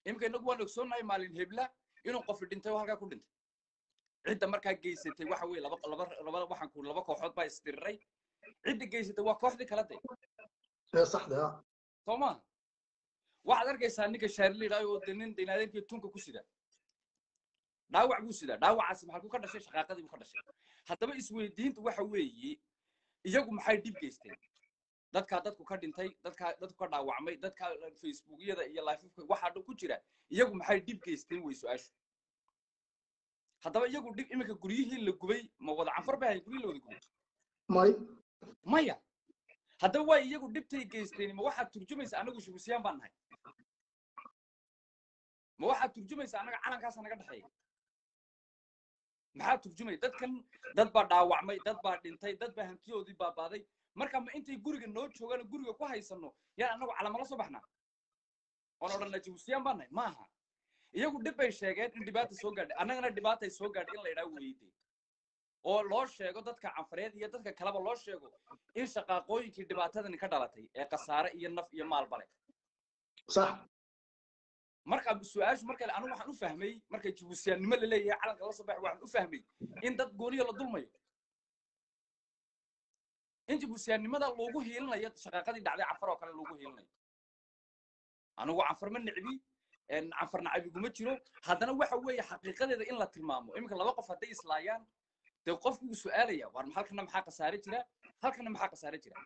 imika inagu waan ogsoonahay maalin hebla inuu qofi dhintay oo halkaa ku dhintay cidda markaa geysatay waxa weeye laba laba laba waxaan ku laba kooxood baa isdiriray cidda geysatay waa kooxdii kala day ee saxda ah soo maaha waxaad arkaysaa ninka shaarliidhay oo de nin dinaadeerkii tunka ku sida dhaawac buu sidaa dhaawacaasi maxaa ku ka dhashay shaqaaqadii buu ka dhashay haddaba isweydiintu waxa weeye iyagu maxay dhib geysteen dadkaa dadku ka dhintay dadkaa dadku ka dhaawacmay dadka facebookyada iyo lifefka waxaa dhan ku jira iyagu maxay dhib geysteen wey su-aashu haddaba iyagu dhib iminka guryihii la gubay ma wada canfar bay ahayn guryihii la wada gubay may maya haddaba waa iyagu dhibtay geysteen ma waxaad turjumaysa anagu shugusiyaan baan nahay ma waxaad turjumaysa annaga calankaasa naga dhexeeya maxaa turjumaya dadkan dad baa dhaawacmay dad baa dhintay dad baa hantiyoodii baabaaday marka ma intay guriga noo joogaan oo guriga ku haysano yaan annagu calama la soo baxnaa oon odhanna jabusiyaan baan nahay maaha iyagu dhib bay sheegeen in dhibaata soo gaadhay annagana dhibaatay soo gaadhay in la idhaa weyde oo loo sheego dadka canfareed iyo dadka kaleba loo sheego in shaqaaqooyinkii dhibaatadani ka dhalatay ee khasaare iyo naf iyo maalba leh sax marka su-aashu marka anigu waxaan u fahmay marka jibuusiyaannimo la leeyahay calanka la soo baxay waxaan u fahmay in dad gooniya la dulmayo in jibuusiyaannimada loogu hiilinayo shaqaaqadii dhacday canfar oo kale loogu hiilinayo anigu canfar ma nicbi canfar nacabiguma jiro haddana waxa weeye xaqiiqadeeda in la tilmaamo iminka laba qof hadday islaayaan dee qofku wuu su-aalaya war halkana maxaa khasaare jira halkana maxaa khasaare jira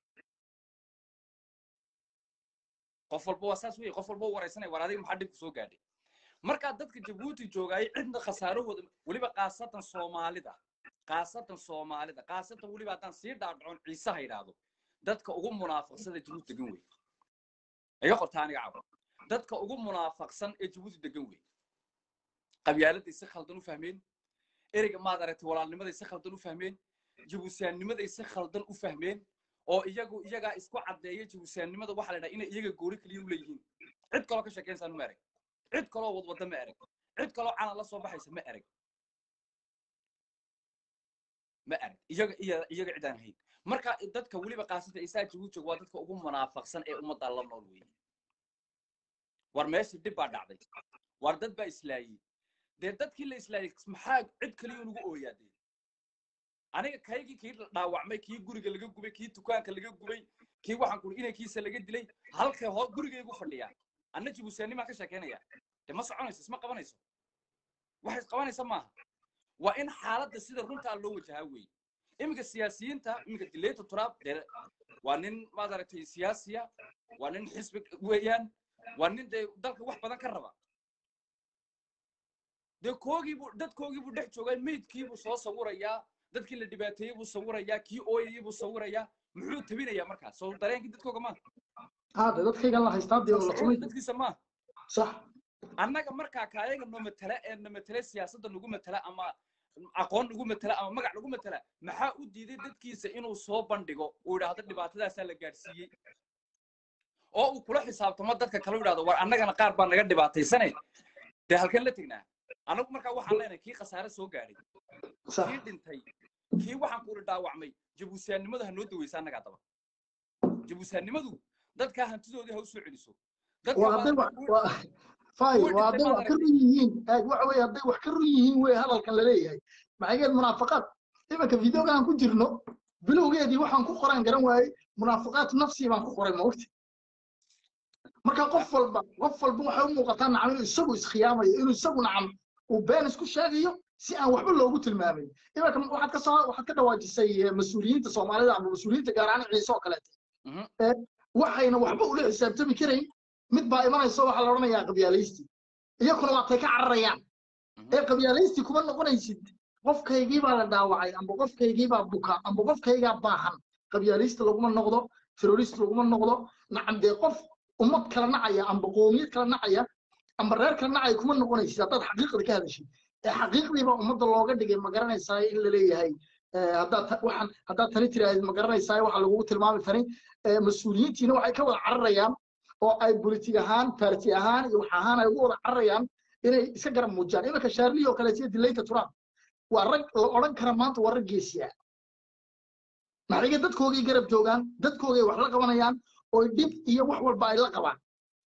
qof walba waa saas weye qof walba u waraysanaya war adiga maxaa dhibku soo gaadhay markaa dadka jabuuti joogaayay cidna khasaarahooda weliba kaasatan soomaalida kaasatan soomaalida kaasatan weliba haddaan sii dhaadhacon ciise ha idhaahdo dadka ugu munaafaqsada jabuuti degan wey iga qorta aniga cabo dadka ugu munaafaqsan ee jabuuti degan wey qabyaaladday si khaldan u fahmeen ereyga maad aragtay walaalnimaday si khaldan u fahmeen jabuusiyaannimaday si khaldan u fahmeen oo iyagu iyagaa isku caddeeya jabuusiyaannimada waxaa la idhaha inay iyaga goori kaliya u leeyihiin cid kaloo ka sheekaynsan ma erag cid kaloo wadwadda ma erag cid kaloo calan la soo baxaysa ma erag ma erag iyaga iya iyaga cid aan ahayn marka dadka weliba qaasata isaa jabuuti jooga waa dadka ugu munaafaqsan ee ummadda la nool weeye war meesha dhib baa dhacday war dad baa islaayey dee dadkii la islaayey maxaa cid kaliya unugu ooyaadee aniga kaygii kii dhaawacmay kii guriga laga gubay kii dukaanka laga gubay kii waxaan kuri inankiisa laga dilay halkay hoo gurigaygu fadhiyaa anna jibuusiyaanimaan ka sheekaynaya dee ma soconayso isma qabanayso wax isqabanaysa maaha waa in xaaladda sida runtaa loo wajahaa weeye iminka siyaasiyiinta iminka dilayta turaab dee waa nin maad aragtay siyaasiya waa nin xisbi weeyaan waa nin dee dalka wax badan ka raba dee koogiibuu dadkoogiibuu dhex joogay meydkiibuu soo sawirayaa dadkii la dhibaateeyey buu sawirayaa kii ooyayey buu sawirayaa muxuu tabinayaa markaas soo dareenkii dadkooga maaha hade dadkaygan la haystaa dee la tumay dadkiisa maaha sax annaga markaa kaayaga noo matala ee na matala siyaasadda nagu matala ama aqoon nagu matala ama magac nagu matala maxaa u diiday dadkiisa inuu soo bandhigo uu idhaahdo dhibaatadaasaa la gaadhsiiyey oo uu kula xisaabtamo dadka kale u idhahdo war annagana qaar baa naga dhibaataysane dee halkeen la tegnaa anagu markaa waxaan leenahay kii khasaare soo gaadhay sax kii dhintay kii waxaan kuuri dhaawacmay jabuusiyaannimadu ha noo daweysa annagaa daba jabuusiyaannimadu dadkaa hantidoodii ha u soo celiso dadka waa hadday wax baa- waa fay kuwa waa hadday dhintay wax ka maad run yihiin eeg waxa weeye hadday wax ka run yihiin wey hadalkan la leeyahay maxaygeed munaafaqaad iminka videoga aan ku jirno bilowgeedii waxaan ku qoran garan waayey munaafaqaad nafsi baan ku qoray maogti marka qof walba qof walba waxay u muuqataa nacam inuu isagu iskhiyaamayo inuu isagu nacam uu been isku sheegayo si aan waxba loogu tilmaamin iminka waxaad ka soo waxaad ka dhawaajisay eh, mas-uuliyiinta soomaalida ama mas-uuliyiinta gaar ahaan ciise oo kaleete Mhm. Eh, waxayna waxba ula xisaabtami karayn mid baa imanayso waxaa la odhanayaa qabyaalaysti iyakuna waatay ka cararayaan Mhm. ee qabyaalaysti kuma noqonaysid qofkaygii baa la dhaawacay amba qofkaygii baa buka amba qofkaygaa baahan qabyaalaysti laguma noqdo terrorist laguma noqdo nacam dee qof ummad kala nacaya amba qoomiyad kala nacaya amba reer kala nacaya kuma noqonaysid haddaad xaqiiqda ka hadashid ee xaqiiqdii baa ummadda looga dhigay ma garanaysaa in la leeyahay eh, haddaad ta- waxaan haddaad tani tiraahid ma garanaysaa waxaa lagugu tilmaami tani eh, mas-uuliyiintiina waxay ka wada cararayaan oo ay politig ahaan party ahaan iyo wax ahaan ay ugu wada cararayaan inay iska garab muujiyaan iminka shaarlihi oo kaleeto iyo dilayta trump waa rag la odhan kara maanta waa rag geesiya maxayga dadkoogay garab joogaan dadkoogay wax la qabanayaan oo dhib iyo wax walba ay la qabaan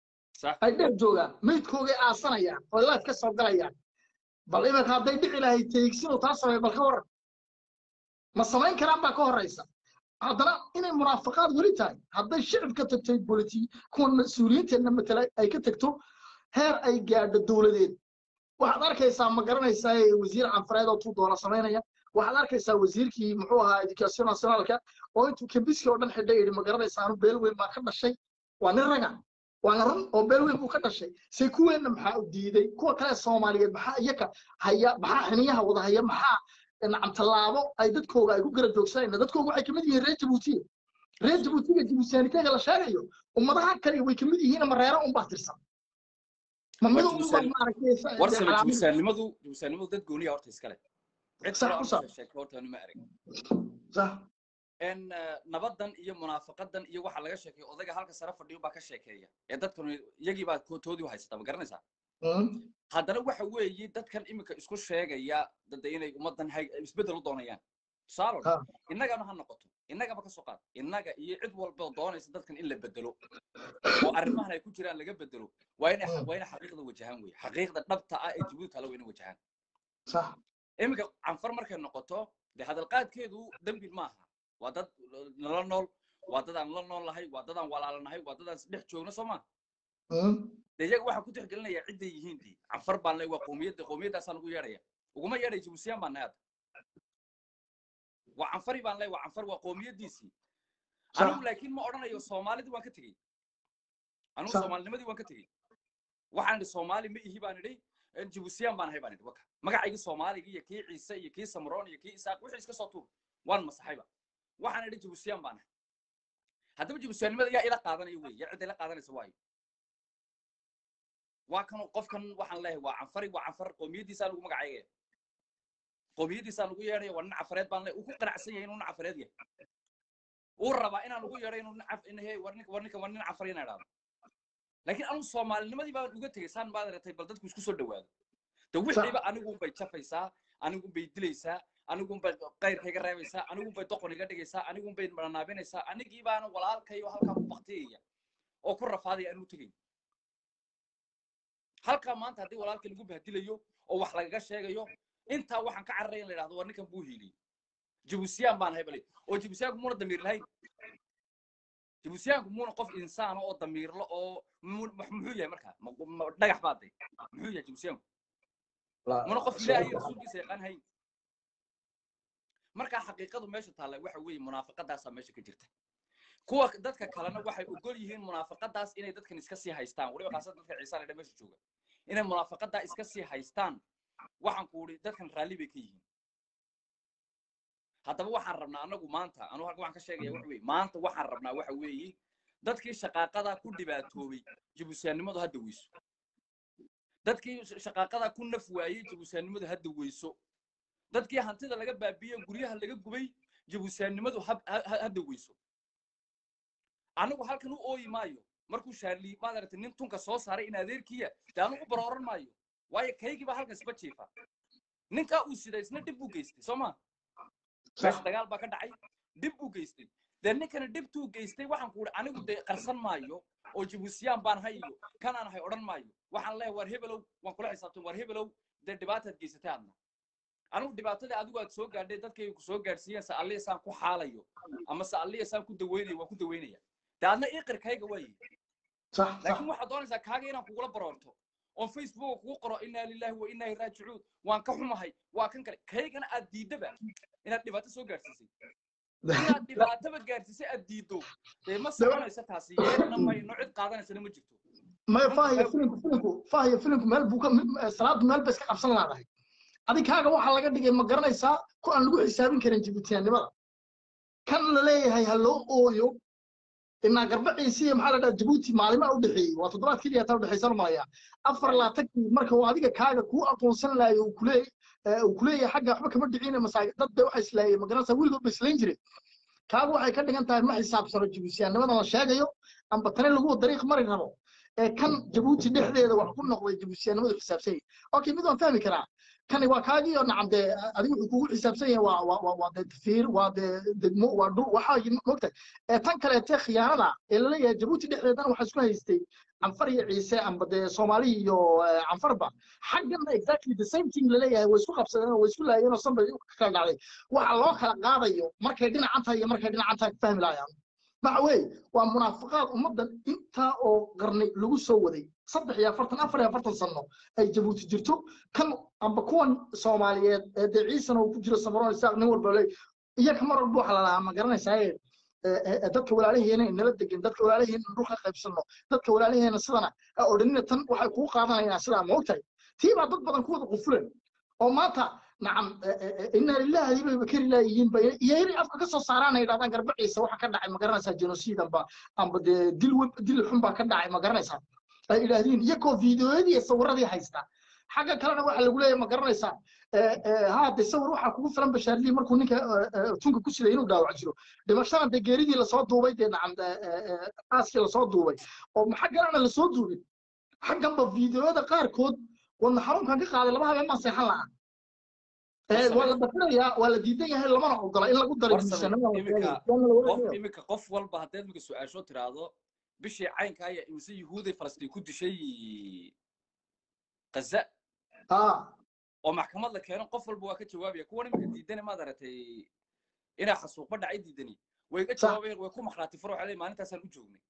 sax ay dheer joogaan meydkoogay aasanayaan oo laaf ka soo galayaan bal iminka hadday dhici lahayd teegsinuu taa sameey bal ka waran ma samayn karaan baa ka horraysa haddana inay munaafaqaad weli tahay hadday shicibka tagtay boliti kuwan mas-uuliyiinteenna matala ay ka tagto heer ay gaadho dowladeed waxaad arkaysaa ma garanaysaa ee wasiir canfareed oo tuu doona samaynaya waxaad arkaysaa wasiirkii muxuu ahaa education nationalka oo intuu kambiski oo dhan xidhay yidhi ma garanaysaa anu beel weyn baa ka dhashay waa nin raga waana run oo beel weyn buu ka dhashay se kuweenna maxaa u diiday kuwa kale soomaaliyeed maxaa iyaka haya maxaa xiniyaha wada haya maxaa nacam tallaabo ay dadkooga ay ku gara joogsanayna dadkooga waxay kamid yihiin reer jabuutiga reer jabuutiga jabuutiyaaniteega la sheegayo ummadaha kale way kamid yihiin ama reero unbaa tirsan ma mid Waa unbaa Jabuutiyan- maaragtay warsame calaamad- jabuusaannimadu jabuusaannimadu dad gooniya horta iskale cid Sax, kale u aan sax. u sheegto horta anu ma arag sax en nabadan iyo munaafaqadan iyo waxa laga sheekeeyo odayga halka sare fadhiyo baa ka sheekeeya ee dadkan iyagii baa kotoodii u haysata ma garanaysaa Mm. haddana waxa weeye dadkan iminka isku sheegaya dada inay ummadan hay- isbeddel u doonayaan tusaalo Ha. innagana ha noqoto innagaba ka soo qaad innaga iyo cid walba oo doonaysa dadkan in la bedelo oo arrimahan ay ku jiraan laga bedelo waa inay Mm. waa inay xaqiiqda wajahaan weye xaqiiqda dhabta ah ee jabuuti tala waa inay wajahaan sax iminka canfar markay noqoto dee hadalqaadkeedu dembi maaha waa dad nala nool waa dad aan la nool nahay waa dad aan walaalanahay waa dad aan dhex joogno soo ma Mm. dee iyaga waxaan ku tixgelinayaa cidday yihiin dii canfar baan leh waa qowmiyadda qowmiyaddaasaan ugu yeedhaya uguma yeedhay jabusiyaan baan nahay hadda waa canfari baan leh waa canfar waa qowmiyaddiisii Sax. anigu laakiin ma odhanayo soomaalidii waan ka tegey anigu Sax. soomaalinimadii waan ka tegey waxaan idhi soomaali ma ihi baan idhi jabusiyaan baan ahay baan idhi waka magacaygii soomaaliga iyo kii ciise iyo kii samroon iyo kii isaaq wixii iska soo tuur waan masaxayba waxaan idhi jabusiyaan baan ahay haddaba jabusiyaannimada yaa ila qaadanaya wey yaa cidda ila qaadanaysa waayo waa kan qofkan waxaan leeyahay waa canfari waa canfar qowmiyaddiisaa lagu magacaygaya qowmiyaddiisaa lagu yeedhaya waa nin cafareed baan leeyahay uu ku qanacsan yahay inuu nin cafareed yahay uu rabaa inaan ugu yeedho inuu nin caf in hey war ninka war ninka war nin cafar inaan idhaahdo laakiin anigu soomaalinimadii baan uga tegay saan baad ratay bal dadku isku soo dhawaado de wixiiba anigun bay jafaysaa anigun bay dilaysaa anigun bay qayrka iga reebaysaa anigun bay doqon iga dhigaysaa anigun bay maranaabinaysaa anigii baana walaalkayo halkaa ku baktiyaya oo ku rafaadaya anigu tegay halkaa maanta haddii walaalka lagu bahdilayo oo wax lagaga sheegayo intaa waxaan ka cararaya in la idhahdo war ninkan buu hiiliyey jabusiyaan baan ahay bale oo jabusiyaanku muuna damiir lahayn jabusiyaanku muuna qof insaana oo damiirlo oo mu- wax muxuu yahay markaa Ma- ma- dhagax baa day muxuu yahay jabusiyaanku muna qof ilaahay iyo rasuulkiisa yaqaan hayn markaa xaqiiqadu meesha taalla waxa weeye munaafaqadaasaa meesha ka jirta kuwa dadka kalena waxay ogol yihiin munaafaqadaas inay dadkan iska sii haystaan weliba khaasatan dadka ciisaan ee meesha jooga inay munaafaqadaa iska sii haystaan waxaan ku uri dadkan raalli bay ka yihiin haddaba waxaan rabnaa anagu maanta anu halka waxaan ka sheegaya waxa weeye maanta waxaan rabnaa waxa weeye dadkii shaqaaqadaa ku dhibaatoobay jabusiyaannimadu hadda weyso dadkii shaqaaqadaa ku naf waayey jabusiyaannimadu hadda weyso dadkii hantida laga baabiye guryaha laga gubay jabusiyaannimadu hab- ha- ha- hadda weyso anigu halkan u ooyi maayo markuu shaarli maad aragtay nin tunka soo saaray in adeerkiya dee anigu barooran maayo waayo kaygii baa halkan isba jiifa ninkaa uu sida isna dhib buu geystay soo ma meesha dagaal baa ka dhacay dhib buu geystay dee ninkana dhibtuu geystay waxaan ku uhi anigu dee qarsan maayo oo jabusiyaan baan hay iyo kanaan ahay odhan maayo waxaan leeyahay war hebelow waan kula xisaabtan war hebelow dee dhibaataad geysatay adna anigu dhibaatadii adigu aad soo gaadhay dadkay ku soo gaadhsiiyeen se alliya saan ku xaalayo ama se alliya saan ku daweynayo waan ku daweynaya dee adna iqirkayga waaye صح صح laakiin waxaad doonaysaa kaaga inaan kugula baroorto oon facebook kugu qoro inaa lillahi wa inaa raajicuun waan ka xumahay waa kan kale kaygana aad diidaba inaad dhibaato soo gaadhsiisay inaad dhibaataba gaadhsiisay aad diiddo dee ma soconaysa taasi yeelana mayno cid qaadanaysana ma jirto ما فاهي فيلم فيلمku فاهي فيلمku meel buu ka salaadu meel bay iska qabsan laadahay adi kaaga waxaa laga dhigay ma garanaysaa ku aan lagu xisaabin karin jibutiyaannimada kan la leeyahay ha loo ooyo inaa garbaciisi iyo maxaa la dhaha jabuuti maalimaa u dhexeeyey waa toddobaad keliya taa udhexaysan malaya afar laatankii marka uu adiga kaaga kuu aqoonsan laayo uu kuleey uu kuleeyahay xagga waxba kama dhicina masaajid dad bay waxa islaayeen ma garanaysaa weligood bay islayn jireen kaaga waxay ka dhigan tahay ma xisaabsano jibutiyaannimada la sheegayo amba tani lagu dariiq mari rabo ee kan jabuuti dhexdeeda wax ku noqday jabuutiyaanimadu xisaabsan yahay okay mid waan fahmi karaa kani waa kaagii oo nacam dee adigu wuxuu kugu xisaabsan yahay waa waa waa waa dee tafiir waa dee degmo waa dhul waxaa mogtahay ee tan kaleete khiyaanada ee laleeyahay jabuuti dhexdeedana waxaa isku haystay canfar iyo ciise amba dee soomaali iyo eh, canfarba xaggana exactly the same thing laleeyahay way isku qabsadeen oo way isku laayeen oo sanbay ka kala dhacday waxa loo kala qaadayo markay dhinacan tahay iyo markay dhinacan tahay fahmi laayaan waxa weeye waa munaafiqaad ummaddan intaa oo qarni lagu soo waday saddex iyo afartan afar iyo afartan sano ay jabuuti jirto kan amba kuwan soomaaliyeed ee dee ciisana uu ku jiro samaroon isaaq nin walba le iyo kamar walba waxa la lahaa ma garanaysaa dadka walaalaheena nala degan dadka walaalaheena dhul ka qaybsano dadka walaalaheena sidana ha odhanina tan waxay kuu qaadanayaan sidaa ma ogtahay tii baa dad badan ku wada qufulen oo maanta nacam inna lillahi bay bakari laayihiin ba iyo yari afka ka soo saaraan ay dhahdaan garbaciisa waxa ka dhacay ma garanaysaa genocide amba amba dee dil web dil xun baa ka dhacay ma garanaysaa ay idhaahdeen iyagoo fiidiyoyadii iyo sawiradii haysta xagga kalena waxa lagu leeyahay ma garanaysaa haa de sawir waxaa kugu filan bashaarlii markuu ninka tunka ku siday inuu dhaawac jiro dhimashada dee geeridii lasoo duubay dee nacam aaskii lasoo duubay oo xagganana lasoo duubin xagganba fiidiyoyada qaarkood wadna xarunkan ka qaaday laba habeen baan seexan lahaa waa la dafirayaa waa la diidan yahay lamana ogola in lagu daro qof imika qof walba haddaad imika su-aasho tiraahdo bishii caynka aya imise yuhuuday falastiin ku dishay gaza oo maxkamad la keeno qof walba waa ka jawaabaya kuwan imika diidani maad aragtay inaa xasuuqba dhacay diidani way ka jawaabayeen way ku makhlaati furo waxay leeyihin maalintaasaan u joognay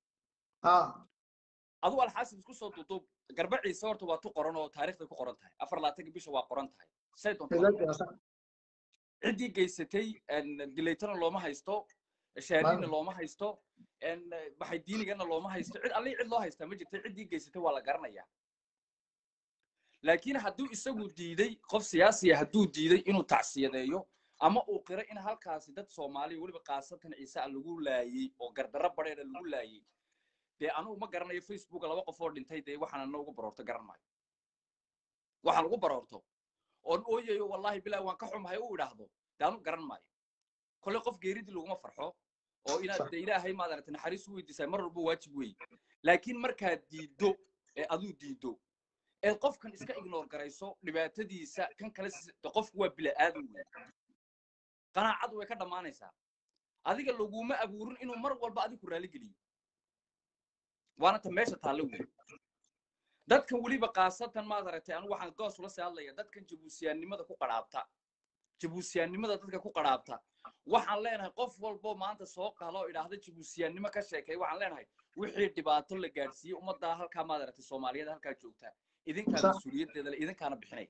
adigu alxaasib isku soo duuduub garba ciise horta waa tu qoran oo taariikhday ku qoran tahay afar labaatanka bisha waa qoran tahay say doonto ciddii geysatay dilaytana looma haysto shaariina looma haysto baxay diinigana looma haysto cid allii cid loo haystaa ma jirta ciddii geysatay waa la garanayaa laakiin hadduu isagu diiday qof siyaasiya hadduu diiday inuu tacsiyadeeyo ama uu qiro in halkaasi dad soomaaliya weliba kaasatan ciise a lagu laayey oo gardarro badheeda lagu laayey dee anugu ma garanayo facebooka laba qof oo dhintay dee waxaan ana ugu baroorto garan maayo waxaan ugu baroorto oon ooyayo wallahi bilahi waan ka xumahay u idhaahdo dee anugu garan maayo kolle qof geeridii laguma farxo oo inaad de ilaahay maad aragtay naxariis u weydiisaa mar walba waajib weeye laakiin markaad diiddo ee aduu diiddo ee qofkan iska ignoor garayso dhibaatadiisa kan kale de qofku waa bila'aadan weeye qanaacadu way ka dhammaanaysaa adiga laguma abuurin inuu mar walba adigu raali geliyo waana ta meesha taalle weeye dadkan weliba kaasatan maad aragtay anigu waxaan goos ula sii hadlaya dadkan jabuusiyaannimada ku qadhaabta jabuusiyaannimada dadka ku qadhaabta waxaan leenahay qof walbo maanta soo qalo oo idhaahda jabuusiyaannimo ka sheekay waxaan leenahay wixii dhibaato la gaadhsiiyey ummaddaa halkaa maad aragtay soomaaliyada halkaa joogta idinkaa mas-uuliyaddeeda le idinkaana bixinay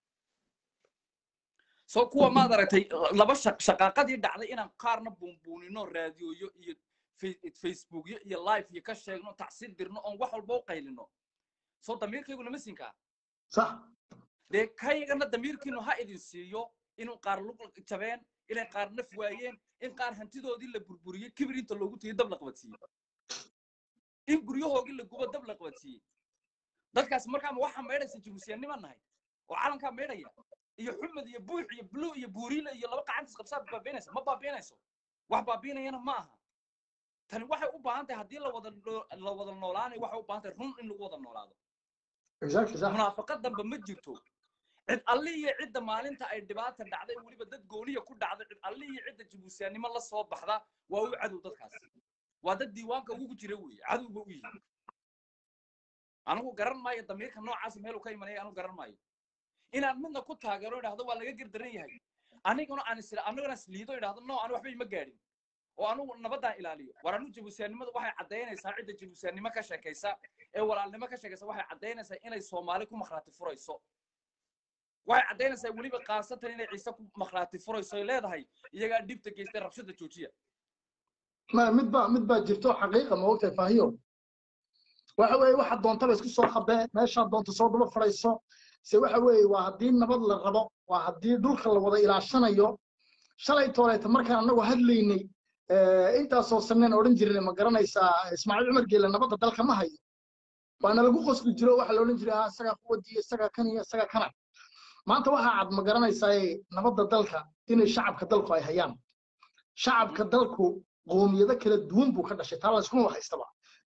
so kuwa maad aragtay laba shaqaaqadii dhacday inaan qaarna buunbuunino raadiyoyo iyo facebookyo iyo live iyo ka sheegno tacsiir dirno oon wax walba u qaylino soo damiirkaygu nama siinkaa sax dee kaygana damiirkiinu ha idin siiyo inuu qaar lug jabeen inay qaar naf waayeen in qaar hantidoodii la burburiyey kibir inta loogu tegey dab la qabadsiiyey in guryahoogii la gubo dab la qabadsiiyey dadkaas markaama waxaa maydhaysa jabuusiyaannima nahay oo calankaa maydhaya iyo xumed iyo buux iyo bulu iyo buuriile iyo laba qacantis qabsaa baabiinaysa ma baabiinayso wax baabiinayana ma aha tani waxay u baahan tahay haddii lawada la wada noolaanayo waxay u baahan tahay run in lagu wada noolaado munaafaqad damba ma jirto cid alli iyo cidda maalinta ay dhibaata dhacday weliba dad gooniya ku dhacday cid alli iyo cidda jabuusiyaannimo la soo baxda waa u cadow dadkaas waa dad diiwaanka ugu jira weeye cadowba u yihi anigu garan maayo damiirka noocaas meeluu ka imanaya anigu garan maayo inaan midna ku taageero idhahdo waa laga gerdaran yahay aniguna aan isla aniguna isliido idhahdo no anu waxba ima gaadhin oo anugu nabaddaan ilaaliyo war anu jabuusiyaannimada waxay caddaynaysaa cidda jabuusiyaannimo ka sheekaysa ee walaalnimo ka sheekaysa waxay caddaynaysaa inay soomaali ku makhraati furayso waxay caddaynaysaa weliba kaasatan inay ciise ku makhraati furayso ay leedahay iyagaa dhibta geystay rabshada joojiya ma mid baa mid baa jirto xaqiiqa ma ogtahay faahiyo waxa weeye waxa doontaba isku soo qabee meeshaa doonta soo daba fadhayso se waxa weeye waa haddii nabad la rabo waa haddii dhulka la wada ilaashanayo shalay tooleeta markaan annagu hadlaynay intaasoo saneen odhan jirnay ma garanaysaa ismaaciil cumar geele nabadda dalka ma hayo waana lagu qosli jiro waxa la odhan jiray ah isagaa quwadiyo isagaa kan iyo isagaa kana maanta waxaa cad ma garanaysaa nabadda dalka inay shacabka dalku ay hayaan shacabka dalku qoomiyado kala duwan buu ka dhashay taa layskuma haystaba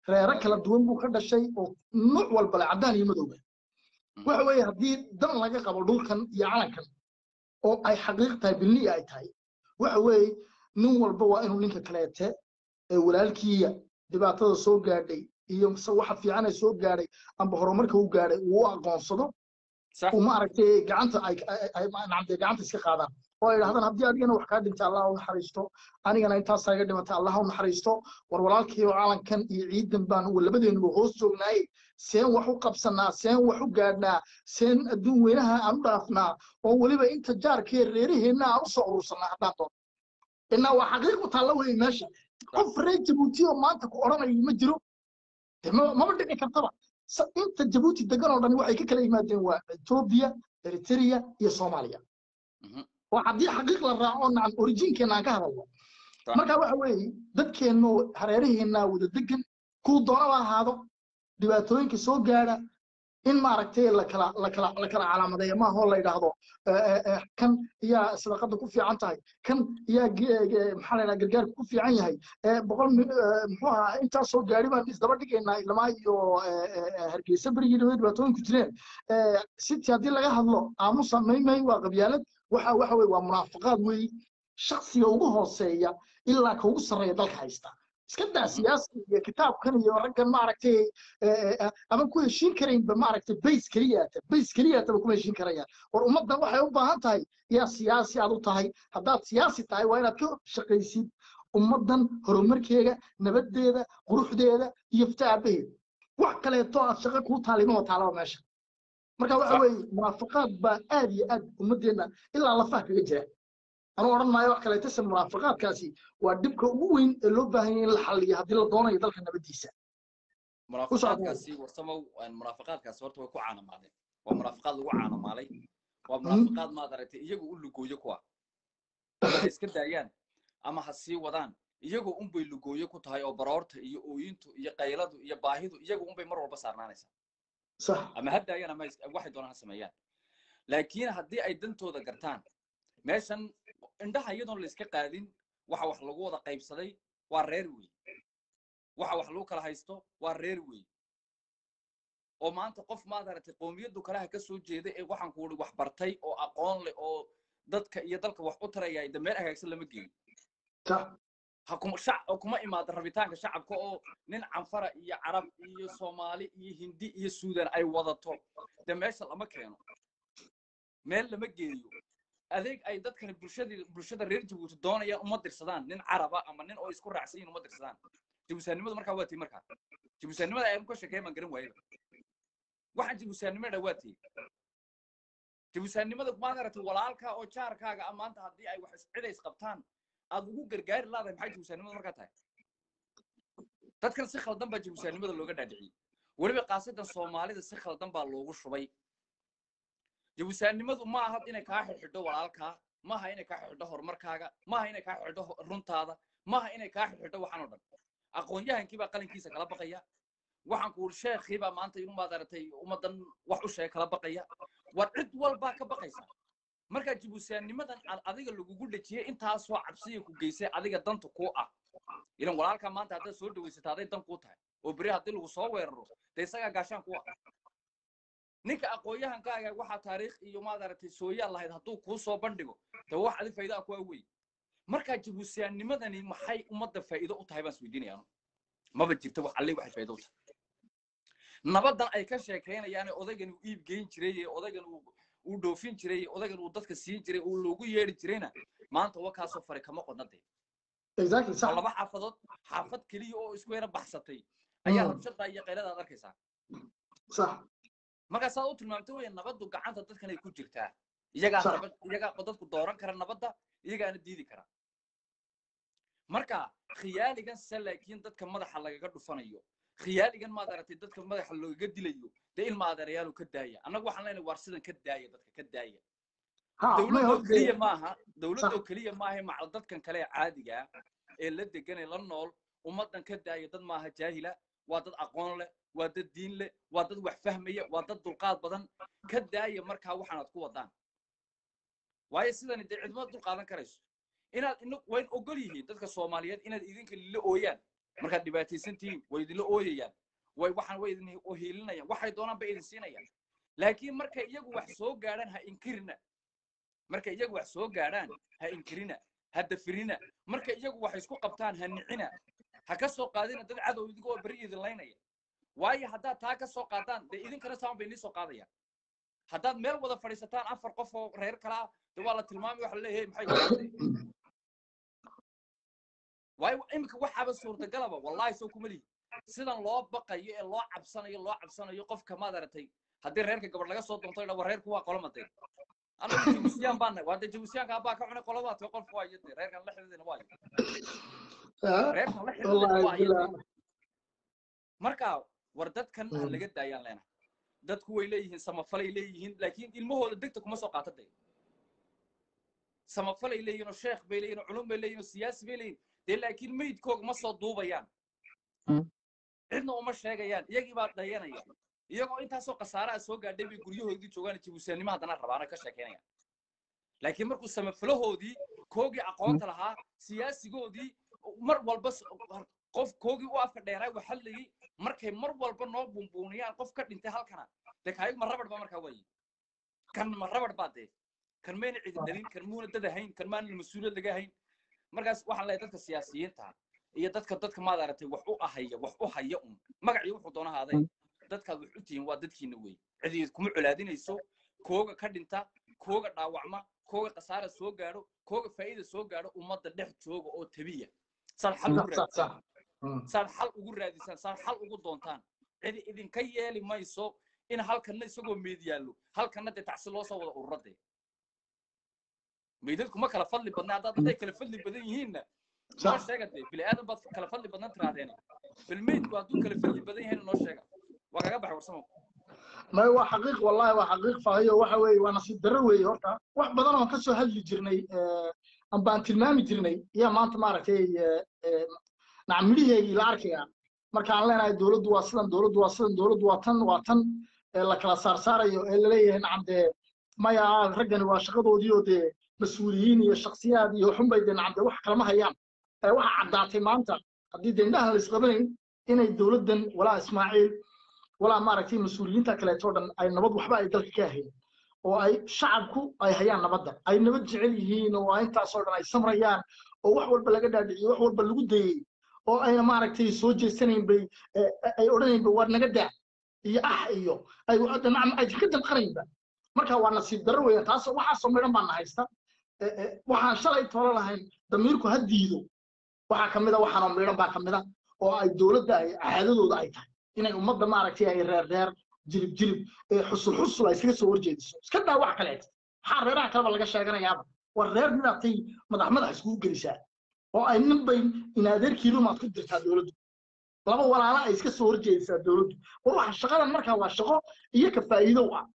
reero kala duwan buu ka dhashay oo nuuc walba le caddaan iyo madowba waxa weeye haddii dan laga qabo dhulkan iyo calankan oo ay xaqiiq tahay bilniya ay tahay waxa weeye nin walba waa inuu ninka kaleete ee walaalkiiya dhibaatada soo gaadhay iyo se waxa fiican ay soo gaadhay amba horumarka u gaadhay uu u aqoonsado صح uu maaragtay gacanta ay ay- ay nacamtay gacanta iska qaadaan oo ay dhahdaan haddii adigana wax kaa dhintay allah u naxariisto anigana intaasaa iga dhimatay allah u naxariisto war walaalkii oo calankan iyo ciidan baan labadeenuba hoos joognaayey seen wax u qabsanaa seen wax u gaadhnaa seen adduun weynaha aan u dhaafnaa oo weliba inta jaarkee reeraheenna aan u soo urursanaa haddaan doon inaa waa xaqiiq u taalla wey meesha qof reer jabuuti oo maanta ku odhanaya ma jiro dee ma- maba dhici kartaba sa- inta jabuuti degan oo dhan waxay ka kala yimaadeen waa etoobiya eritrea iyo soomaaliya Mhm. oo haddii xaqiiq la raaco nacam orijiinkeena aan ka hadalno Sax. marka waxa weeye dadkeennu hareeraheennaa wada degan kuu doonaba ahaado dhibaatooyinka soo gaadha in maaragtay la kala la kala la kala calaamadeeyo maaha oo la yidhaahdo eh, eh, eh, kan yaa sadaqada ku fiican tahay kan yaa ge- ge- maxaa la yidhaha gargaarka ku fiican yahay eh, boqol mi- eh, muxuu ahaa intaas soo gaadhi baan isdaba dhigaynaa ilamaa iyo eh, eh, eh, hargeysa berigii dhawey dhibaatooyinku jireen Eh, city haddii laga hadlo aamusa maymay waa qabyaalad waxa waxa weye waa munaafaqaad weeye shaksiga ugu hooseeya ilaa ka ugu sarreeya dalka haysta iska daa siyaasi iyo kitaabkan iyo raggan maaragtay eh, eh, ama ku heshiin karaynba maaragtay bays keliyaata bays keliyaataba kuma heshiin karayaan war ummaddan waxay u baahan tahay yaa siyaasi aad u tahay haddaad siyaasi tahay waa inaad ka shaqaysid ummaddan horumarkeega nabadeeda quruxdeeda iyo fitaabaheeda wax kaleeto aad shaqo kuu taalima oo taalaba meesha marka waxa Sax. weeye munaafaqaad baa aad iyo aad ummaddeena ilaa lafaha kaga jira anuu odhan maayo wax kaleeto se munaafaqaadkaasi waa dhibka ugu weyn ee loo baahan yahay in la xalliyo haddii la doonayo dalka nabadiisa munaafiqaadkaasi warsamow munaafiqaadkaasi horta way ku caanamaadeen waa munaafiqaad lagu caanamaalay waa munaafiqaad maad aragtay iyagu u lugooyo kuwa ama ha iska daayaan ama ha sii wadaan iyagoo unbay lugooyo ku tahay oo baroorta iyo ooyintu iyo qayladu iyo baahidu iyagu unbay mar walba saarnaanaysaa sax ama ha daayaan ama is- waxay doonaan ha sameeyaan laakiin haddii ay dantooda gartaan meeshan indhaha iyadoon la iska qaadin waxa wax lagu wada qaybsaday waa reer wey waxa wax lagu kala haysto waa reer wey oo maanta qof maad aragtay qoomiyaddu kalaha ka soo jeeda ee waxaan ku uri wax bartay oo aqoon leh oo dadka iyo dalka wax u taraya de meel hagaagsan lama geeyo sax ha kuma shac oo kuma imaado rabitaanka shacabka oo nin canfara iyo carab iyo soomaali iyo hindi iyo suudan ay wadato de meesha lama keeno meel lama geeyo adeeg ay dadkani bulshadii bulshada reer jabuuti doonayaan uma dirsadaan nin caraba ama nin oo isku raacsan yihin uma dirsadaan jabuusaanimadu markaa waa tii markaa jabuusaanimada ayaan ka sheekeyn baan garan waayaba waxaan jabuusaanimada waa tii jabuusaanimada maad aragtay walaalkaa oo jaarkaaga ah maanta haddii ay wax is- cid ay isqabtaan aad ugu gargaari laadahay maxay jabuusaanimada markaa tahay dadkan si khaldan baa jabuusaanimada looga dhaadhiciyey weliba kaasadan soomaalida si khaldan baa loogu shubay jabuusaanimadu ma aha inay kaa xidhxidho walaalkaa maaha inay kaa xidhxidho horumarkaaga maaha inay kaa xidhxidho ho- runtaada maaha inay kaa xidhxidho waxaan oo dhan aqoon-yahankii baa qalinkiisa kala baqaya waxaan ku uri sheekhii baa maanta inuu maad aragtay ummaddan wax u sheeg kala baqaya war cid walbaa ka baqaysa markaa jabuusaanimadan ad adiga lagugu dhejiyey intaasoo cabsiya ku geysay adiga danta kuu ah ilan walaalkaa maanta haddaad soo dhawaysata aday dan kuu tahay oo beri haddii lagu soo weeraro dee isagaa gaashaan kuu ah ninka aqoon-yahankaaga waxaa taariikh iyo maad aragtay sooyaal lahayd hadduu kuu soo bandhigo dee wax adi faa'iida ah ku awey markaa jabuusaanimadani maxay ummadda faa'iido u tahay baan isweydiinaya anu maba jirto wax alle waxay faa'iido u tahay nabadan ay ka sheekaynayaan ee odaygan uu iib geyn jiray ee odaygan uu uu dhoofin jiray ee odaygan uu dadka siin jiray uu loogu yeedhi jirayna maanta wa kaasoo fari kama qodna dee exactly oo sax laba xaafadood xaafad keliya oo isku yara baxsatay ayaa Mm. rabshada iyo qaylada aad arkaysaa sax markaa saad u tilmaamtay wey nabaddu gacanta dadkan ay ku jirtaa iyagaa Sax. nabad iyagaa dadku dooran kara nabadda iyagaana diidi kara marka khiyaaligan se laakiin dadka madaxa lagaga dhufanayo khiyaaligan maad aragtay dadka madaxa loogaga dilayo dee ilma adeerayaalu ka daaya annagu waxaan leenahay waar sidan ka daaya dadka ka daaya ha may dowladoo horta keliya maaha dowladoo Sax. keliya maaha macal dadkan kale ee caadiga ah ee la degan ee la nool ummaddan ka daaya dad maaha jaahila waa dad aqoon leh waa dad diin leh waa dad wax fahmaya waa dad dulqaad badan ka daaya markaa waxaanaad ku wadaan waayo sidani dee cidma dulqaadan karayso inaad ina wayn ogol yihiin dadka soomaaliyeed inaad idinka lila ooyaan markaad dhibaataysan tihiin way idinla ooyayaan way waxaan way idin hiilinayaan waxay doonaan bay idin siinayaan laakiin markay iyagu wax soo gaadhaan ha inkirina markay iyagu wax soo gaadhaan ha inkirina ha dafirina markay iyagu wax isku qabtaan ha nicina ha ka soo qaadina dad cadow idigoo beri idin laynaya waayo haddaad taa ka soo qaadaan dee idinkana saan bay nii soo qaadayaan haddaad meel wada fadhiisataan afar qof oo reer kala ah de waa la tilmaamay waxa la leeyahay maxay wadaatay waayo iminka waxaaba suurtagalaba wallahi soo kuma lihi sidan loo baqayo ee loo cabsanayo loo cabsanayo qofka maad aragtay haddii reerka gabadh laga soo doonto idha reerku waa qolomaday anagu jabuusiyaan baan nahay waa de jabuusiyaanka abbaa ka cunay qoladaad ka qolka waayo de reerkan la xididina waayo reerkan la xididina waayo marka war dadkan ha laga daayaan leenahay dadku way leeyihiin samafalay leeyihiin laakiin ilmahooda degta kuma soo qaata de samafalay leeyihin oo sheekh bay leeyihin oo culum bay leeyihin oo siyaasi bay leeyihin dee laakiin meydkooga ma soo duubayaan cidna uma sheegayaan iyagii baa dhayanaya iyagoo intaasoo khasaaraha soo gaadhay bay guryahoodii joogaan jabuusiyaannimo haddana rabaana ka sheekeynayaan laakiin markuu samafalahoodii koogii aqoonta lahaa siyaasigoodii mar walba qof koogii u afka dheeraa waxallayay markay mar walba noo buunbuuniyaan qof ka dhintay halkana dee kaayig ma rabadh ba markaa waaye kan ma rabadh baa dee kan mayna cidi dhalin kan muuna dad ahayn kan maana mas-uuliyad laga hayn markaas waxaan leeyahay dadka siyaasiyiinta iyo dadka dadka maad aragtay wax u ahaya wax u haya un magacii wuxuu doona ahaaday dadkaad wax u tihiin waa dadkiina wey cidiid kuma colaadinayso kooga ka dhinta kooga dhaawacma kooga khasaara soo gaadho kooga faa'iida soo gaadho ummadda dhex jooga oo tabiya saad xal ugu raadisaan saad xal ugu raadisaan saad xal ugu doontaan cidi idinka yeeli mayso in halkanna isagoo meed yaallo halkanna dee tacsi loo soo wada ururadee meydadku ma kala fadli badna haddaad hadday kala fadli badan yihiinna noo sheega dee bini aadan baad kala fadli badnan tiraahdeen bal meydku hadduu kala fadli badan yahayna noo sheega waa kaga baxay warsamo may waa xaqiiq wallahi waa xaqiiq fahayo waxa weeye waa nasiib darro weeye horta wax badan oon ka soo hadli jirnay amba aan tilmaami jirnay ayaa maanta maaragtay nacam midhaheegii la arkaya marka aan leenahay dowladdu waa sidan dowladdu waa sidan dowladdu waa tan waa tan la kala saarsaarayo ee laleeyahay nacam dee maya raggani waa shaqadoodii oo dee mas-uuliyiin iyo shaksiyaad iyo xunbay dee nacam dee wax kalama hayaan waxa caddaatay maanta haddii dee indhahan la isqabanayn inay dowladdan walaa ismaaciil walaa maaragtay mas-uuliyiinta kaleeto dhan ay nabad waxba ay dalka ka ahayn oo ay shacabku ay hayaan nabadda ay nabad jecel yihiin oo intaasoo dhan ay samrayaan oo wax walba laga dhaadhiciyo wax walba lagu dayey oo ayna maaragtay soo jeesanayn bay ay odhanaynba waa naga daa iyo ah iyo ay nacam ay ka danqanaynba marka waa nasiib darro weeyaan taas waxaasoo midhan baan na haysta waxaan shalay tolo lahayn damiirku ha diido waxaa ka mida waxaanoo midhan baa ka mida oo ay dowladda ay caadadooda ay tahay inay ummadda maaragtay ay reer reer jilib jilib xusul xusul ay iskaga soo horjeediso iska daa wax kaleeta maxaa reeraha kaleba laga sheeganayaaba war reer midaatay madax madax iskugu gelisaa oo ay nin bay in adeerkiilumaad ku dirtaa dowladdu laba walaala ay iska soo horjeedisaa dowladdu war waxa shaqadan markaa waa shaqo iyo ka faa'iidow ah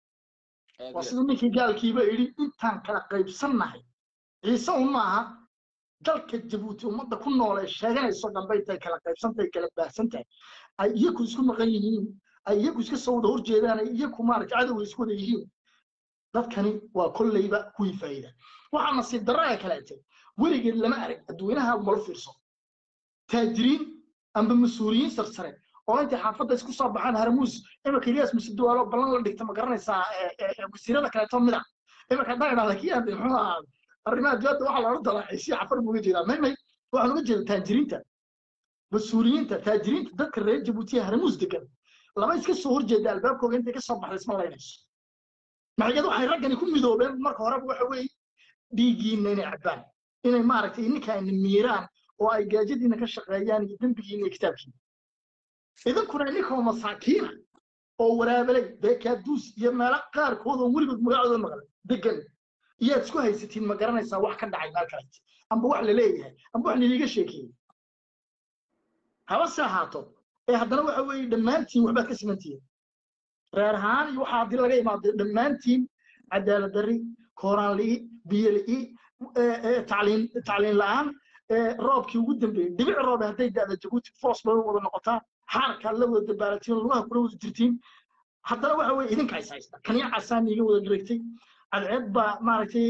waa siduu ninkii gaalkiiba yidhi intaan kala qaybsannahay ciise un maaha dalka jabuuti ummadda ku nool ee sheeganayso dhanbay tahay kala qaybsantahay kala baahsan tahay ay iyaku isku maqan yihiin ay iyaku iska soo wada horjeedaan ay iyaku maaragta cadowga isku wada yihiin dadkani waa kolleyba kuwii faa'iida waxaa nasiib darro ee kaleete weligeed lama arag dadweynaha malo fiirso taajiriin amba mas-uuliyiin sarsare oo intay xaafadda isku soo baxaan harmuus iminka ilyaas musuduwaalo ballan la dhigta ma garanaysaa wasiirada kaleeto mida iminka haddaan idhahda kii aade muxuu ahaa arrimaha dibadda waxaa loola dalaacaysiya xafar buu uga jeedaa may may waxaan uga jeeda taajiriinta mas-uuliyiinta taajiriinta dadka reer jabuutiya harmuus degan laba iska soo horjeeda albaabkooga intay ka soo baxday isma laynayso maxayad waxay raggani ku midoobeen marka horeba waxa weeye dhiiggiina inay cabbaan inay maaragtay ninka ayna miiraan oo ay gaajadiina ka shaqeeyaan iyo dembigiina iyo kitaabkiina idinkuna idinkoo masaakiina oo waraabelay beekaaduus iyo meelo qaarkood oo weligood magacooda maqlay degan iyaad isku haysatiin ma garanaysaa wax ka dhacay meel kaleet amba wax la leeyahay amba wax laliiga sheekeeyey haba se ahaato ee haddana waxa weeye dhammaantiin waxbaad ka simantihiin reer ahaan iyo waxaa haddii laga imaado dhammaantiin cadaalad darri kooraan li'i biyo li'i tacliin tacliin la'aan roobkii ugu dambeeyey dhibic roobe hadday da'da jabuuti foos bay wada noqotaa xaarkaad la wada dabaalatiin lugaha kula wada jirtiin haddana waxa weeye idinka is haysta kaniya casaan iiga wada garegtay cadceed baa maaragtay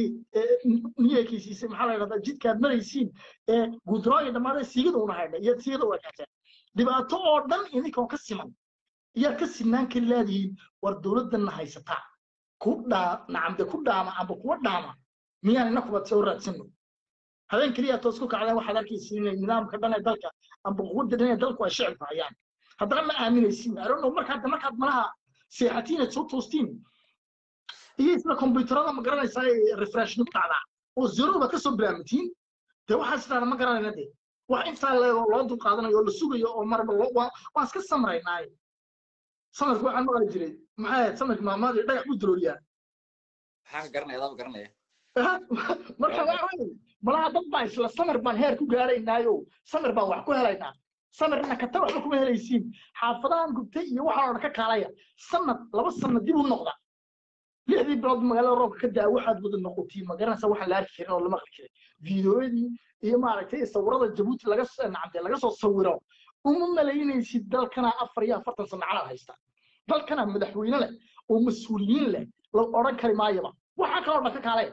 niyeekaysiisay maxaa la yidhahdaa jidkaad maraysiin ee guudraooyin dhammaadee siigada una haydha iyo siigada waa kaateen dhibaato oo dhan idinkoo ka siman iyaa ka sinaan kari laadihiin war dowladdanna haysataa ku dhaa nacamde ku dhaama amba kuwa dhaama miyaan inakuba soo raadsano habeen keliya toos ku kacdeen waxaad arkaysa inay nidaamka dhan ee dalka amba quwadda dhan ee dalku ay shicibka hayaan haddana ma aaminaysin arono markaad markaad malaha seexatiin aad soo toostiin iyo isla kombuyuutarada ma garanaysaa refreshni ku dhacdaa oo zeroba ka soo bilaamatiin dee waxaas idhahda ma garanayna dee wax intaa leego loo dul qaadanayo oo la sugayo oo marba loo waa waan iska samraynaaye samarka waxaan maqli jiray maxay ahayd samarka maamaadi dhagax buu dalooliyaa maxaa ka garanaya adaaba garanaya marka waxa weeye malaha dad baa isla samar baan heer ku gaaraynaayo samar baan wax ku helaynaa samarna kata waxba kuma helaysiin xaafadahan gubtay iyo waxaan oo dhan ka kaalaya sanad laba sanad dib u noqda lixdii bilood magaalada roobka ka daa waxaad wada noqotiin ma garanaysa waxaan la arki karin oo lama aqri karin fiidiyoyadii iyo maaragtay sawirada jabuuti laga nacamde laga soo sawiro uma malaynaysid dalkana afar iyo afartan sano calaad haysta dalkana madaxweyne leh oo mas-uuliyiin leh la odhan kari maayaba waxaa kaloo dhan ka kaalaya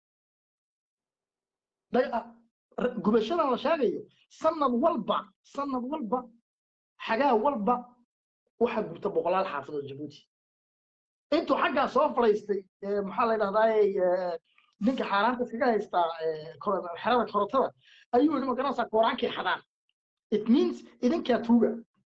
gubashadan la sheegayo sanad walba sanad walba xagaa walba waxaa gubta boqolaal xaafadood jabuuti intuu xaggaa soo fadhiistay maxaa la dhahdaa ninka xaaraanta iskaga haystaa xerada korotada ayuu yidhi magaranaysaa kooraankii xadaan it means idinkaa tuuga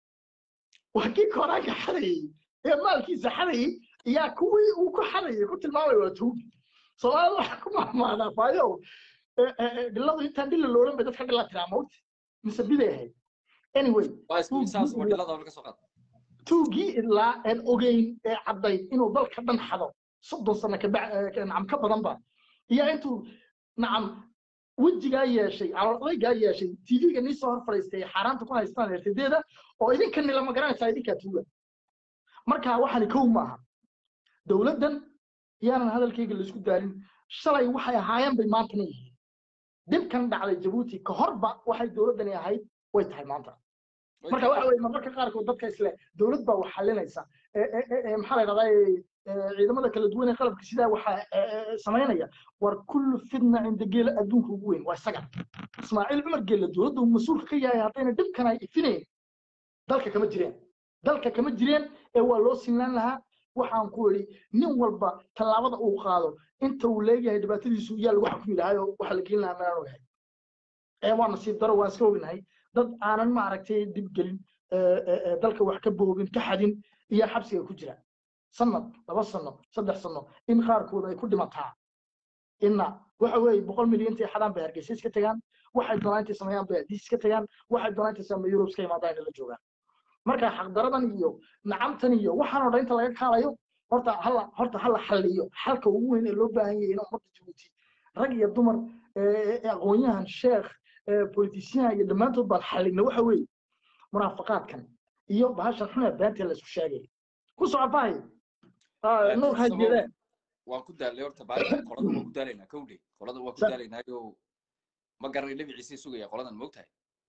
waa kii kooraanka xadayey ee maalkiisa xadayey yaa kuwii uu ku xadayay ku tilmaamay waa tuugi soomaalida waxaa ku mahmaadaa faayo dhiladu intaan dhilla loolan bay dadka dhilla tiraa mawti mise biday ahayd anyway saas waa dhilada laga soo qaad tuugii ilaa aan ogeyn ee caddayd inuu dalka dhan xado soddon sano nacam ka badan ba iyo intuu nacam wejigaa yeeshay calool adaygaa yeeshay tv-ga nii soo hor fadhiistay xaaraanta ku haystaan ertadeeda oo idinka nila ma garanaysaa idinkaa tuuga marka waxani kow maaha dowladdan yaanan hadalkayga laisku daarin shalay waxay ahaayeen bay maantana yihiin dhibkan dhacday jabuuti ka horba waxay dowladdani ahayd way tahay maanta marka waxa weye marmarka qaarkood dadka isle dowlad baa wax xalinaysa maxaa la dhahdaa ciidamada kala duwan ee qalabka sidaa waxaa samaynaya war kullu fidna cinda geela adduunka ugu weyn waa isaga ismaaciil cumar geela dowladda uu mas-uulka ka yahay haddayna dhibkan ay ifinayn dalka kama jireen dalka kama jireen ee waa loo sinaan lahaa waxaan ku idhi nin walba tallaabada uu qaado inta uu leeyahay dhibaatadiisu yaa lagu xukumi lahay oo waxa la gelin lahaa meelaan ogahay ee waa nasiib daro waan iska ognahay dad aanan maaragtay dib gelin dalka wax ka boogin ka xadin iyo xabsiga ku jira sanad laba sano saddex sano in qaarkood ay ku dhimataa inna waxa weeye boqol milyan intay xadaan bay hargeysa iska tagaan waxay doonaan intay sameeyaan bay adiis iska tagaan waxay doonaan intay sameeya yurub iska imaadaan inay la joogaan marka xaqdaradan iyo nacamtan iyo waxaan oo dhan inta laga kaalayo horta hala horta hala xalliyo xalka ugu weyn ee loo baahan yahay in ummadda jabuuti rag iyo dumar aqoonyahan sheekh politician iyo dhammaantood baan xallina waxa weeye munaafaqaadkan iyo bahashan xun ee beenta la isku sheegay ku socotahay nuur hajeedee waan ku daalay horta baasha qolada waan ku daalaynaa kowdhe qolada waan ku daalaynaayo ma garanay dhibiciisii sugaya qoladan moogtahay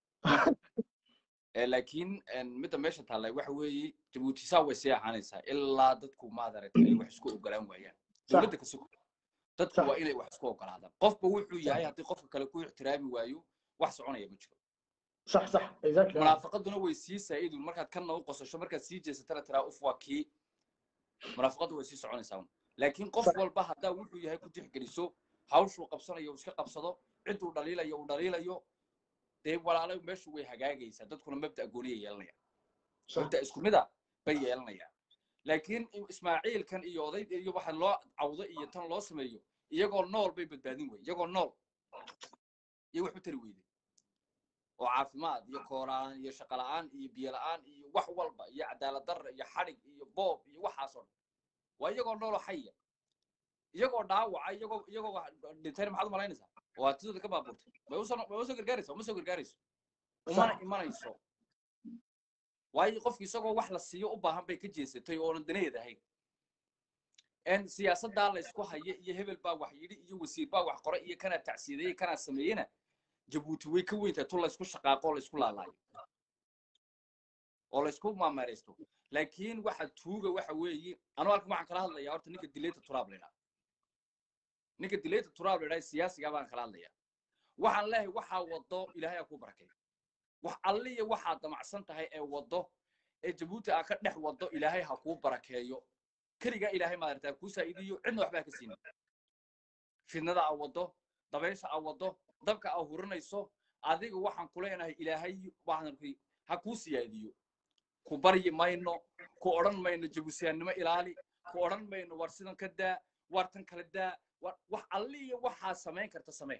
laakiin midda meesha taallay waxa weeye jabuuti saa way sii ahaanaysaa ilaa dadku maadaragtay ay wax isku ogolaan waayaan dowladda ka sugo dadku waa inay wax isku ogolaadaan qofba wuxuu yahay haddii qofka kale ku ixtiraami waayo wax soconaya ma jiro صح صح exactly munaafaqaduna way sii saa'idun markaad kanna u qosasho markaad sii jeesatana tiraa uf waa kii munaafaqadu way sii soconaysaa laakiin qof walba haddaa wuxuu yahay ku tixgeliso hawshuu qabsanayo uu iska qabsado cidduu dhaliilayo uu dhaliilayo dee walaalo meeshu way hagaagaysaa dadkuna mabda gooniya yeelanaya mabda isku mida bay yeelanayaan laakiin ismaaciilkan iyo oday iyo waxa loo cawdo iyo tan loo sameeyo iyagoo nool bay badbaadin weye iyagoo nool iyo wax u tari weyday oo caafimaad iyo kooraan iyo shaqo la'aan iyo biyo la'aan iyo wax walba iyo cadaalad darra iyo xadhig iyo boob iyo waxaasoo dhan waa iyagoo nooloo xaya iyagoo dhaawaca iyagoo iyagoo dhintayna maxaad u malaynaysaa oo hatidooda ka baabuurtay may usoo may usoo gargaaraysa uma soo gargaarayso umana imanayso waayo qofki isagoo wax la siiyo u baahan bay ka jeesatay oonan danaheed ahayn en siyaasaddaa la isku haya iyo hebel baa wax yidhi iyo wasiir baa wax qoray iyo kanaa tacsiideeyey kanaa sameeyena jabuuti way ka weyntahay tu laysku shaqaaqo oo laysku laalaayo oo laysku maamaraysto laakiin waxa tuuga waxa weeye anu halkan waxaan kala hadlayaa horta ninka dilayta turaab la idhaha ninka dilayta turaab la idhaha siyaasigaa baan kala hadlayaa waxaan leeyahay waxaa wado ilaahay aa ku barakeeyo wax alliya waxaad damacsan tahay ee waddo ee jabuuti aa ka dhex waddo ilaahay ha kuu barakeeyo keligaa ilaahay maaragtaa kuu saa'iidiyo cidna waxbaa ka siinin fidnada aa waddo dabaysha aa waddo dabka aa hurinayso adiga waxaan ku leenahay ilaahay waxaan ha kuu siyaadiyo ku baryi mayno ku odhan mayno jabuusiyaannimo ilaali ku odhan mayno war sidan ka daa war tan kala daa war wax alliya waxaa samayn karta samee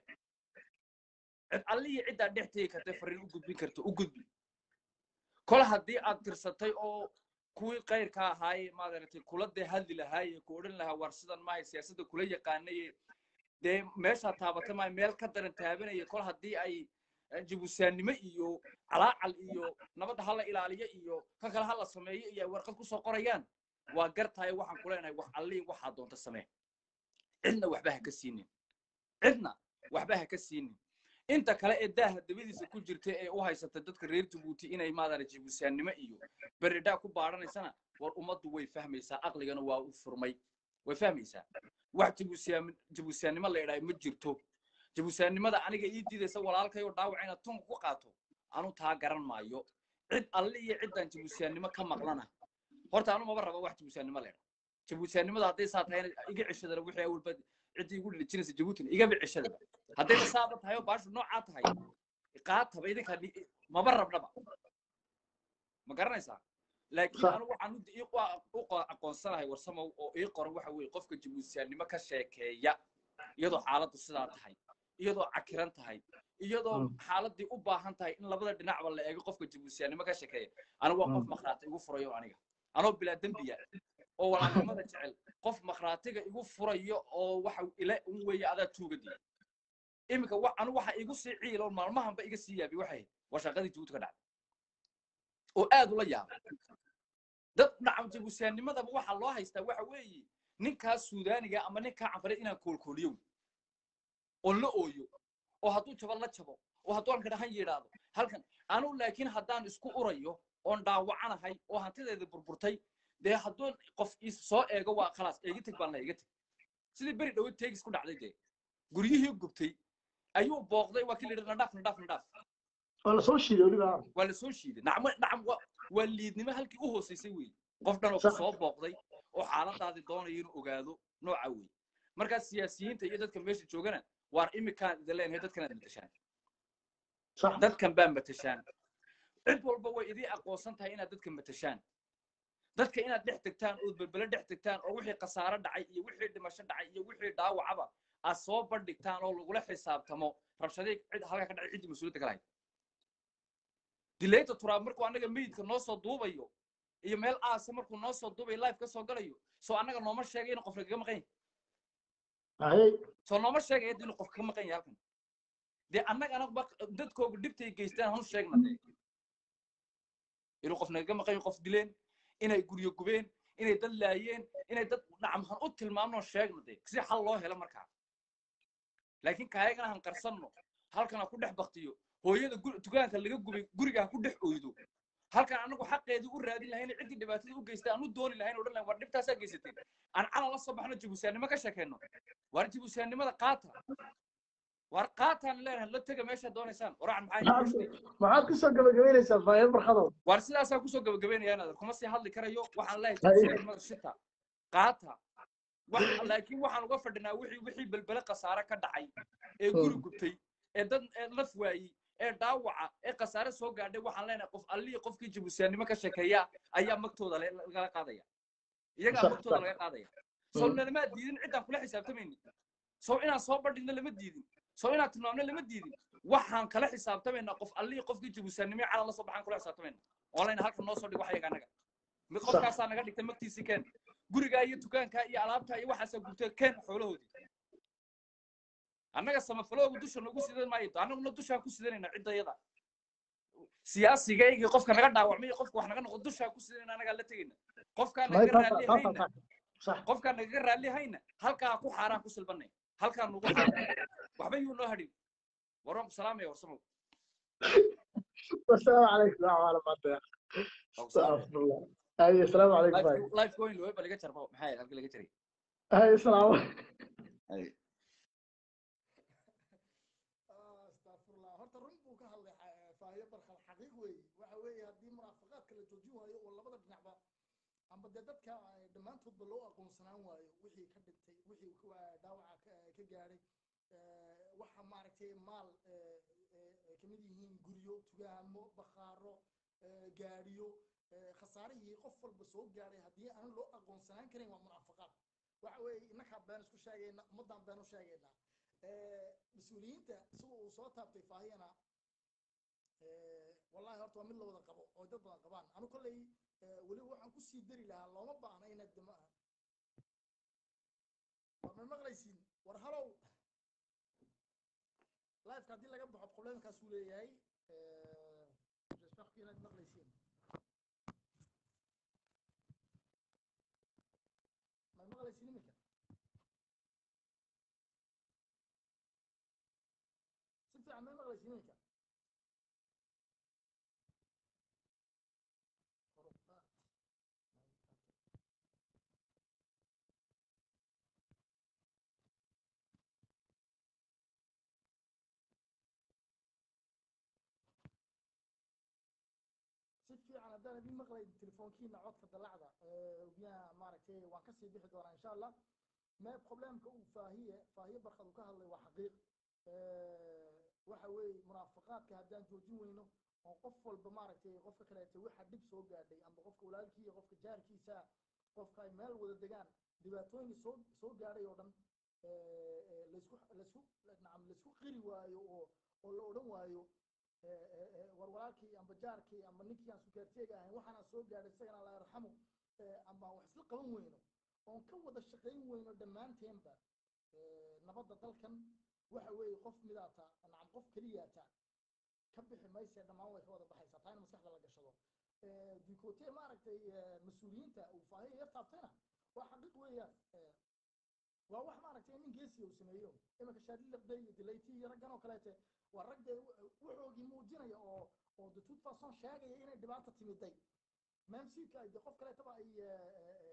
cid alliya ciddaa dhex tegi karta fariin u gudbin karta u gudbi kol haddii aad tirsatay oo kuwii kayrka ahaaye maaragtay kula dee hadli lahaaye ku odhan lahaa war sidan maahay siyaasadda kula yaqaanaye dee meeshaa taabatay maayo meel ka daran taabanaya kol haddii ay jabuusiyaannimo iyo calaacal iyo nabadda hala ilaaliyo iyo ka kale hala sameeyo iyo ay warqad kusoo qorayaan waa gartahay waxaan ku leenahay wax allihi waxaa doonta samee cidna waxba ha ka siinin cidna waxba ha ka siinin inta kale ee daaha dabadiisa ku jirta ee u haysata dadka reer jabuuti inay maadara jabuusiyaannimo iyo beredhaa ku baadhanaysana war ummaddu way fahmaysaa aqligana waa u furmay way fahmaysaa wax jabuusiyaa jabuusiyaannimo la idhahay ma jirto jabuusiyaannimada aniga ii diidaysa walaalkayoo dhaawaca inaad tunka ku qaato anu taa garan maayo cid alle iyo ciddaan jabuusiyaannimo ka maqlana horta anu maba raba wax jabuusiyaannimo la idhaa jabuusiyaannimada hadday saa tahay iga ceshadana wixii awalba ciddii igu dhijinaysa jabuutina igaba ceshadaba haddayna saaba tahay oo baashu noocaa tahay qaataba idinka maba rabnaba ma garanaysaa laakiin anu waxaan u aqoonsanahay warsamow oo ii qoran waxa weeye qofka jabuusiyaannimo ka sheekeeya iyadoo xaaladdu sidaa tahay iyadoo cakiran tahay iyadoo xaaladdii u baahan tahay in labada dhinacba la eego qofka jabuusiyaannimo ka sheekeeya anigu waa qof makhraati igu furayo aniga anoo bilaa dembiya oo walaalnimada jecel qof makhraatiga igu furayo oo waxa ila un weeye adaa tuugadii iminka anu waxa igu sii ciilo maalmahanba iga sii yaabi waxay waa shaqadii jabuuti ka dhacday oo aad ula yaabay dad nacam jabuusiyaannimadaba waxaa loo haystaa waxa weeye ninkaa suudaaniga ama ninkaa canfareed inaan koolkooliyo oo la ooyo oo hadduu jabo la jabo oo hadduu halkan han yidhaahdo halkan anu laakiin haddaan isku urayo oon dhaawacanahay oo hantideeda burburtay dee hadduu qof is soo eego waa khalaas eega teg baan la iga teg sidii beri dhawo teegis ku dhacday dee guryihii gubtay ayuu booqday waa kii la yidhi nadhaaf nadhaaf nadhaaf waa lasoo shiiday weliba waa lasoo shiiday nacmo nacam waa liidnimo halkii u hoosaysay weeye qof dhan oo ku soo booqday oo xaaladaadii doonaya inuu ogaado nooca weeye markaa siyaasiyiinta iyo dadka meesha joogana waar imikaan idin leenahay dadkan aad matashaan dadkan baa matashaan cid walba way idii aqoonsan tahay inaad dadka matashaan dadka inaad dhex tegtaan oo belbele dhex tegtaan oo wixii khasaaro dhacay iyo wixii dhimasho dhacay iyo wixii dhaawacaba aad soo bandhigtaan oo lagula xisaabtamo rabshadii cid halkaa ka dhacay ciddii mas-uuliyadda ka lahayd dilayta turaab markuu annaga meydka noo soo duubayo iyo meel aasa markuu noo soo duubayo life ka soo galayo soo annaga nooma sheegay inuu qofka kaga maqan yahay soo nooma sheegaya inuu qofka ka maqan yahay halkan dee annagana dadkoogu dhibtay geystaan hanu sheegna dee inuu qofna kaga maqan yahay qof dileen inay guryo gubeen inay dad laayeen inay dad nacam han u tilmaamno sheegna dee si xal loo helo markaa laakiin kaayagana han qarsanno halkan ha ku dhex baktiyo hooyada dukaanka laga gubay guriga ha ku dhex oydo halkan anagu xaqeedii u raadin lahayn ciddii dhibaatada u geystay aan u dooni lahayn odhan lahayn war dhibtaasaa geysateen aan cala la soo baxno jabuusiyaannimo ka sheekayno waar jabuusiyaannimada qaata waar qaataan leenahay la tega meesha doonaysaan waracan maxaa maxaad kusoo gabagabaynaysaa faayad barkadow waar sidaasaa kusoo gabagabaynaya inaad kuma sii hadli karayo waxaan leeyahay jabuusiyaannimada shita qaata laakiin waxaan uga fadhinaa wixii wixii belbele khasaare ka dhacay ee guri gubtay ee dad laf waayey ee dhaawaca ee khasaare soo gaadhay waxaan leenahay qof allihii qofkii jabuusiyaannimo ka sheekeeya ayaa magtooda lagala qaadaya iyagaa magtooda laga qaadaya sow nalamaa diidin ciddaan kula xisaabtamayni sow inaan soo bandhigno lama diidin sow inaan tilmaamno lama diidin waxaan kala xisaabtamaynaa qof allihii qofkii jabuusiyaannimo calan la soo baxaan kula xisaabtamayna oo leyna halka noo soo dhig wax iyaga annaga mid qofkaasaa naga dhigtay magtiisii keen gurigaa iyo dukaankaa iyo alaabtaa iyo waxaasaa gubtay keen xoolahoodii annaga samafaloogu dusha nagu sidan maayo annaguna dushaan ku sidanayna ciddayada siyaasigayga qofka naga dhaawacmay iyo qofka wax naga noqdo dushaan ku sidanayna annagaa la tegayna qofkaan nagaga raalli hayna qofkaan nagaga raalli hayna halkaa ku xaaraan ku silbanay halkaa nugu xaaraan waxba yuu noo hadhin waraan ku salaamaya warsamow والسلام عليكم وعلى بعض استغفر الله هاي السلام عليكم باي life going loo baliga jarbo maxay halka laga jiray هاي السلام Ay. استغفر الله horta run buu ka hadlay faayo barkal xaqi joojin waayo oo labada dhinacba amba dee dadka ay dhammaantoodba loo aqoonsanaan waayo wixii ka dhintay wixii ku- dhaawaca ka- ka gaadhay Eh, waxa maaragtay maal eh, eh, ay kamid yihiin guryo tugaamo bakhaaro eh, gaadhiyo eh, khasaarihii qof walba soo gaadhay haddii aan loo aqoonsanaan karin waa munaafaqaad waxa weeye innakaa been isku sheegayna ummaddaan been u sheegaynaa Eh, mas-uuliyiinta sida uu soo taabtay faahiyana eh, wallahi horta waa mid la wada qabo oo dad badan qabaan anu kolley eh, weliba waxaan kusii dari lahaa looma baahna inaad dama war ma maqlaysiin war halow liveka haddii laga baxo problemkaasuu leeyahay Eh, j'espère que inaad maqlaysiin ma maqlaysiin iminka si fiican ma maqlaysiin iminka kor u qaad. si fiican haddaan idin maqlayn telefoonkiina codka dalacda biyaha maaragtay waan kasii bixi doonaa insha allah me problemka uu faahiye faahiye barkad uu ka hadlay waa xaqiiq waxa weeye munaafaqaadka haddaan joojin weyno oo qof walba maaragtay qofka kaleete waxa dhib soo gaadhay amba qofka walaalkii iyo qofka jaarkiisa qofka ay meel wada degaan dhibaatooyin soo soo gaadhay oo dhan laysku laysku nacam laysku qiri waayo oo oo la odhan waayo war walaalkii amba jaarkii amba ninkii aan sukaarteega ahayn waxaana soo gaadhay isagana alla yarxamu amba wax isla qaban weyno oon ka wada shaqayn weyno dhammaanteenba nabadda dalkan waxa weeye qof midaata nacam qof keliyaata ka bixi mayse dhammaan way ka wada baxaysaa taa in maskaxda la gashado dukote maaragtay mas-uuliyiinta uu faahiya yar taabtayna waa xaqiiq weeyaan waa wax maaragtay nin geesiya uu sameeyo iminka shaadilaqday iyo dilayti iyo raggan oo kaleete waa rag dee wuxoogii muujinaya oo oo de toute façon sheegaya inay dhibaata timiday memsidka de qof kaleetaba ay